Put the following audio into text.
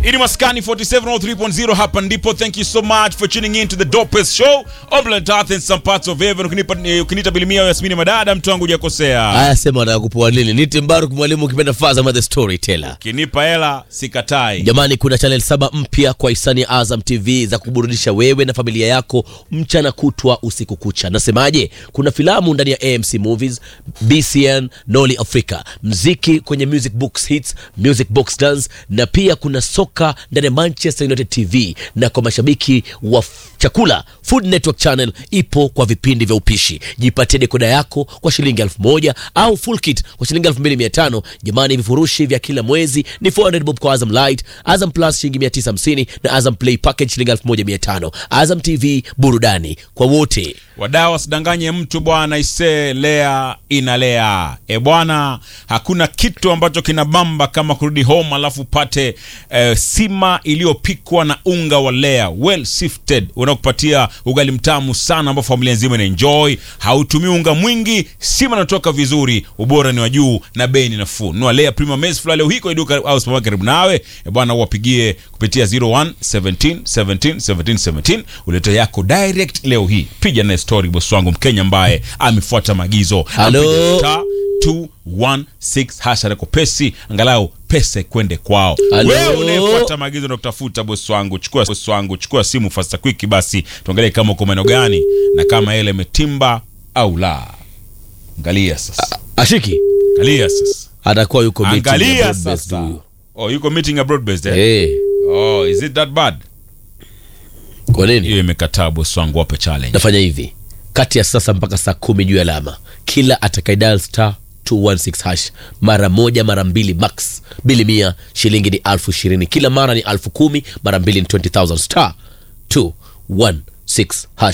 Ini Maskani 4703.0 hapa ndipo. Thank you so much for tuning in to the dopest show on planet Earth in some parts of heaven. Ukinipa eh, ukiniita bilimia Yasmini Madada, mtu wangu hujakosea. Haya, sema wanataka kupoa nini? Niti Mbaruk, mwalimu ukipenda Fazama the storyteller. Ukinipa hela sikatai. Jamani, kuna channel saba mpya kwa hisani ya Azam TV za kuburudisha wewe na familia yako mchana kutwa usiku kucha. Nasemaje? Kuna filamu ndani ya AMC Movies, BCN, Noli Africa, mziki kwenye Music Box Hits, Music Box Dance, na pia kuna soka ndani ya Manchester United TV, na kwa mashabiki wa f- chakula Food Network Channel ipo kwa vipindi vya upishi. Jipatie dekoda yako kwa shilingi elfu moja au full kit kwa shilingi elfu mbili mia tano. Jamani, vifurushi vya kila mwezi ni 400 bob kwa Azam Light, Azam Plus shilingi 950 na Azam Play Package shilingi 1500. Azam TV, burudani kwa wote. Wadau wasidanganye mtu bwana, ise lea inalea. E bwana, hakuna kitu ambacho kinabamba kama kurudi home alafu upate eh, sima iliyopikwa na unga wa lea well sifted, unakupatia ugali mtamu sana ambao familia nzima ina enjoy. Hautumii unga mwingi, sima inatoka vizuri, ubora ni wa juu na bei ni nafuu. Nunua lea premium maize flour leo hii kwa duka au supermarket karibu nawe. E bwana, wapigie kupitia 01 17 17 17 17 ulete yako direct leo hii. Piga naye story boss wangu Mkenya ambaye amefuata maagizo. Halo. Apiga star 216 hasha na kopesi angalau pesa kwende kwao. Halo. Wewe unayefuata maagizo na kutafuta boss wangu, chukua boss wangu, chukua simu fasta quick basi tuangalie kama uko maeneo gani na kama ile imetimba au la. Angalia sasa. Ashiki Angalia sasa. atakuwa yuko meeting ya Angalia broad-based sasa. huyu. Oh, yuko meeting ya broad based eh? Eh, Oh, is it that bad? kwa nini? Hiyo imekataa boss wangu, wape challenge. nafanya hivi kati ya sasa mpaka saa kumi juu ya alama kila atakaidal star 216 hash mara moja mara mbili max bili mia shilingi ni alfu ishirini kila mara ni alfu kumi mara mbili ni 20000 star 216 hash